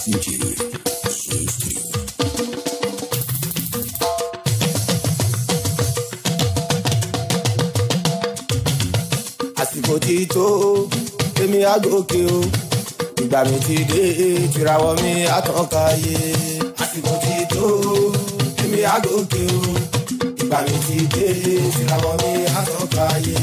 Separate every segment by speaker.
Speaker 1: Sentido. Sustrio.
Speaker 2: àsìkò tí tó èmi àgòkè o ìgbà mi ti dé tìràwọ̀ mi àtànkáyé àsìkò tí tó èmi àgòkè o ìgbà mi ti dé tìràwọ̀ mi àtànkáyé.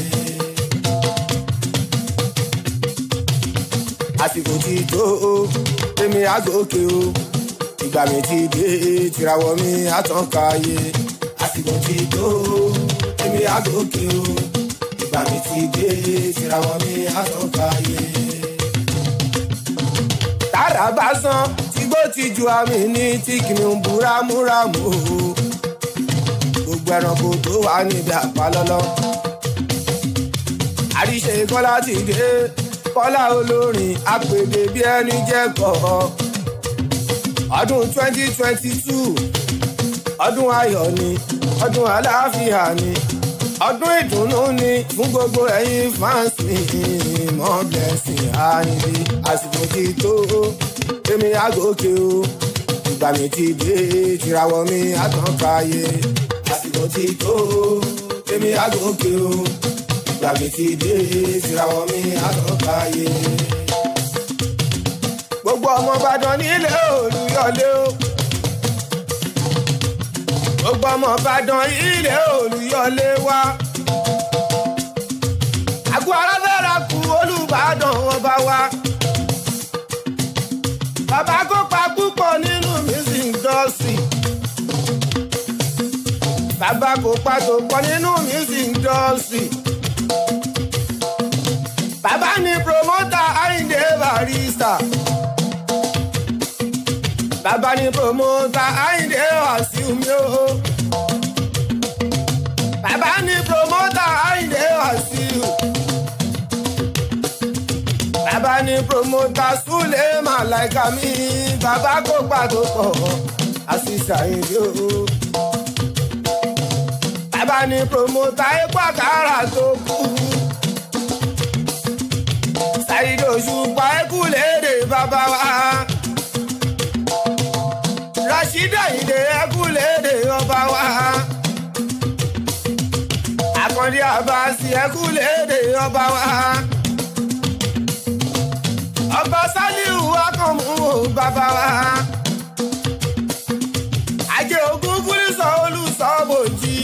Speaker 2: àsìkò tí tó èmi àgòkè o ìgbà mi ti dé tìràwọ̀ mi àtànkáyé àsìkò tí tó èmi àgòkè o ìgbà mi ti dé tìràwọ̀ mi àtànkáyé. tára bá san tígbó ti ju àmì ní tí kìnìún búramúramù o gbogbo ẹranko tó wà níbi àpalọ́lọ́ àríṣe kọ́lá ti dé kọ́lá olórin àpèdè bí ẹni jẹ́ kọ́ ọdún twenty twenty two ọdún ayọ̀ ni ọdún àlàáfíà ni ọdún ìdùnnú ni fún gbogbo ẹ̀yin fans mi mọ́ blessing àyìnbí àsìkò ti tó èmi àgòkè o ìgbà mi ti dé tìràwọ̀ mi àtànkáyé àsìkò ti tó èmi àgòkè o ìgbà mi ti dé tìràwọ̀ mi àtànkáyé. gbogbo ọmọ Ìbàdàn nílé Olúyọ̀lé o gbogbo ọmọ Ìbàdàn ilé Olúyọ̀lé wa. àgọ́ ara fẹ́ra kú Olúbàdàn ọba wa. bàbá kópa púpọ̀ nínú music industry. bàbá kópa tó pọ̀ nínú music industry. bàbá ni promoter Ayinde Barrister bàbá ni promoter Ayinde Wasiu mi o. bàbá ni promoter Ayinde Wasiu. bàbá ni promoter Sule Malaika mi. bàbá kó pàtó pọ̀ àṣìṣe Ayinde o. bàbá ni promoter epo àkàrà tó kú. Saheed Òṣùpá ẹkú léde bàbá wa rasheeda ìdè ẹkúlédè ọba wa. àkàndé àbáṣì ẹkúlédè ọba wa. ọba sálíù akànmú bàbá wa. ajé ogun fúlísọ olùsọ bòjì.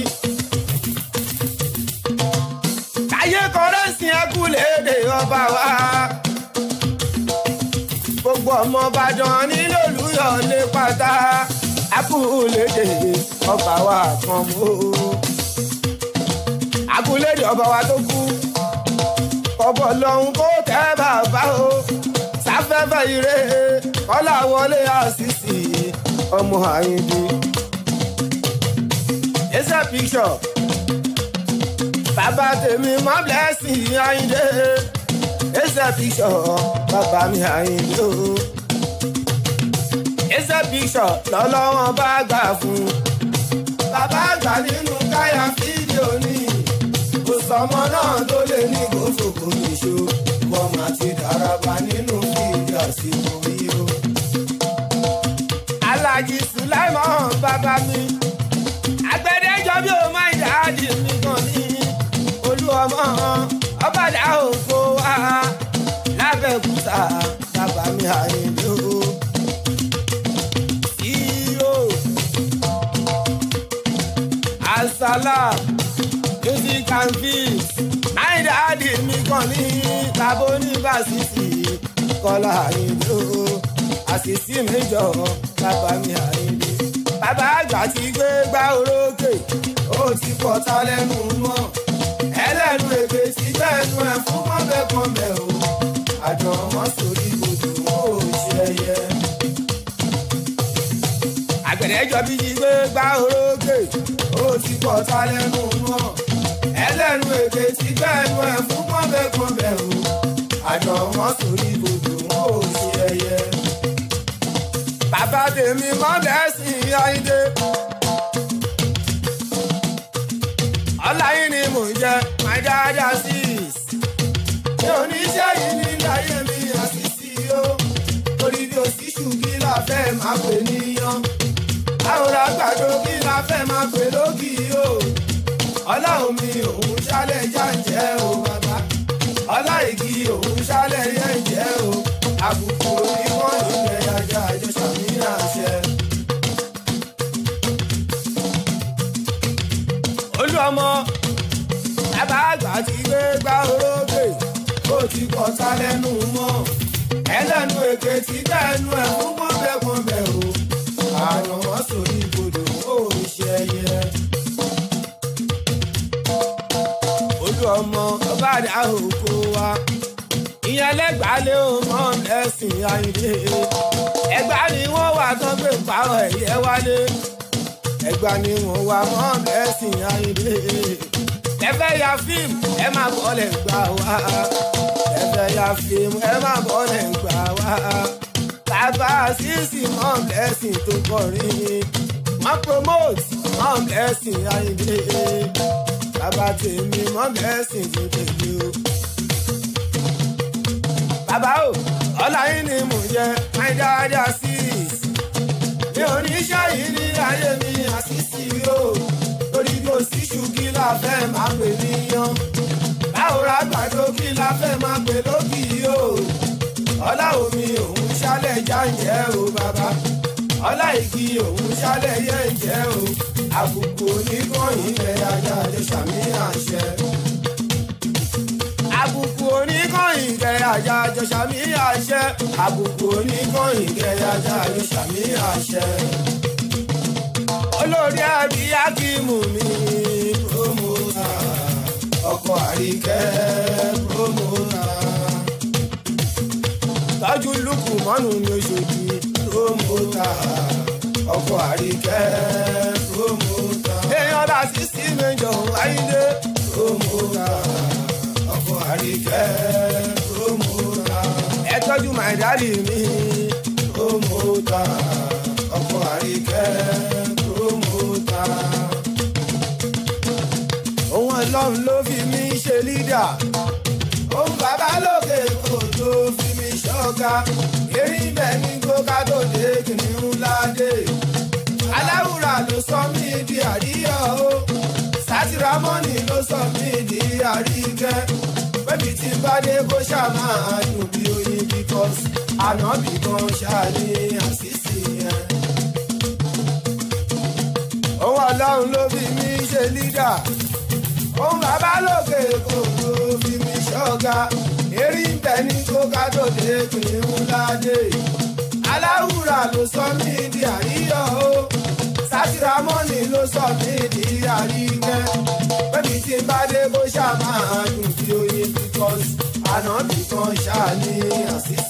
Speaker 2: táyé kọrẹ́sì ẹkúlédè ọba wa. gbogbo ọmọ Ìbàdàn nílò Olúyọ̀lé pátá akúlédè ọba wa kan mú. akúlédè ọba wa tó kú kọ́bọ̀ lọ́hún kó tẹ́ bàbá o sáfẹ́fẹ́ ire kọ́lá wọlé àṣìṣì ọmọ Àyìndé. ẹsẹ̀ picture bàbá tèmi mọ́ blessing Àyìndé ẹsẹ̀ picture bàbá mi Àyìndé o ẹsẹ̀ picture lọ́lọ́wọ́n bá gbà fún. bàbá àgbà nínú káyà fídíò ní kò sọmọ náà tó lè ní gòsòkò nìṣó wọ́n máa ti dáraba nínú fídíò àsìkò yìí o. Alhaji Sulaiman bàbá mi agbẹ́dẹ́jọ́ bí o máa ń dáàdì mi gan ní olú ọmọ ọbàdà òkò wa lábẹ́kúta bàbá mi Àyìndé o. Asala music and films náírà àdì mi kàn ní tàbó yunifásitì Kọ́lá Àyìndé o àṣìṣì méjọ bàbá mi Àyìndé. Bàbá àgbà ti gbé gbá orókè ó ti pọ̀ ta lẹ́nu mọ́ ẹlẹ́nu èdè ti gbẹ́nu ẹ̀ fún kọ́ńbẹ́kọ́ńbẹ́ o àjọ wọn sórí odò wọn ò ṣe ẹyẹ. Àgbẹ̀dẹ́jọ́ bí ti gbé gbá orókè ó ti pọ̀ ta lẹ́nu mọ́ ẹlẹ́nu èdè ti gbẹ́nu ẹ̀ fún kọ́ńbẹ́kọ́ńbẹ́ o àjọ wọn sórí odò wọn ò ṣe ẹyẹ. Bàbá tèmi mọ́ lẹ́sìn Àyìndé. Ọlá yìí ni mò ń jẹ my dada sis. Ṣé oníṣẹ́ yìí ní láyé mi àṣìṣì o? Orí bí òsì ṣùgbí là máa pè níyàn àwòrán àgbàdo kí la fẹ́ máa pè lókì o ọlọ́run mi òun ṣálẹ̀ jáǹjẹ́ o bàbá ọlá igi òun ṣálẹ̀ yẹ̀ǹjẹ́ o àbùkù oníwọ̀n ìgbẹ́ ajá àjọṣà mi àṣẹ. olú ọmọ bàbá àgbà ti gbé gbá orógbè ó ti kọ́ ta lẹ́nu mọ́ ẹlẹ́nu èké ti dẹ́nu ẹ̀ fún pọ́nbẹ́pọ́nbẹ́ o àrùn wọn sórí ibodò ó ṣe ẹyẹ. olú ọmọ ọba àdá òkú wa ìyẹn lẹ́gbàá lé ọmọ ẹ̀sìn ayíǹde ẹgbàá ni wọ́n wà tán gbé pààrọ̀ ẹ̀yẹ wálé ẹgbàá ni wọ́n wà mọ́ ẹ̀sìn ayíǹde ẹfẹ́ ya fíìmù ẹ má bọ́lẹ̀ gbà wá ẹfẹ́ ya fíìmù ẹ má bọ́lẹ̀ gbà wá bàbá sísì mọ́ blessing tó kọrin wọ́n promote mọ́ blessing ayíǹde bàbá tèmi mọ́ blessing ti tèmi o. bàbá o ọlá yín ni mò ń jẹ my dad assist mi ò ní ṣáyìí ní ayé mi àṣìṣì o torí kò sí ṣùkí la fẹ́ máa pè níyàn báwo ra gbàdo kí la fẹ́ máa pè lókì o ọlá omi òun ṣálẹ̀ jáǹjẹ́ o bàbá ọlá igi òun ṣálẹ̀ yẹ̀ǹjẹ́ o àbùkù oníkànnì ilẹ̀ ajá àjọṣàmì àṣẹ. àbùkù oníkànnì ilẹ̀ ajá àjọṣàmì àṣẹ. àbùkù oníkànnì ilẹ̀ ajá àjọṣàmì àṣẹ. olórí àbí akíìmù mi promota ọkọ̀ àríkẹ́ promota tọ́jú lùkù mọ́nù ní oṣooṣì promota ọkọ̀ àríkẹ́ promota. èèyàn bá sísí méjọ ayíǹde promota ọkọ̀ àríkẹ́ promota. ẹ tọ́jú my daddy mi promota ọkọ̀ àríkẹ́ promota. òun ọlọ́run ló fi mí ṣe lídà òun bàbá lókè kò tó fi mí ṣọ́ga erin bẹ́ẹ̀ ní kóká tó dé kìnìún ládé aláwùrà ló sọ mí di àríyọ o sátìrámọ́nì ló sọ mí di àríkẹ́ pẹ́bí tí bá dé kó ṣáà máa dùn bí oyin because ànábì kan ṣáà ní àṣìṣe yẹn. òun ọlọ́run ló fi mí ṣe lídà òun bàbá lókè kò tó fi mí ṣọ́ga erin bẹ́ẹ̀ ní kóká tó dé kìnìún ládé aláwùrà ló sọ mí di àríyọ o sátìrámọ́nì ló sọ mí di àríkẹ́ pẹ́bí tí bá dé kó ṣáà máa dùn bí oyin because ànábì kan ṣáà ní àṣìṣe.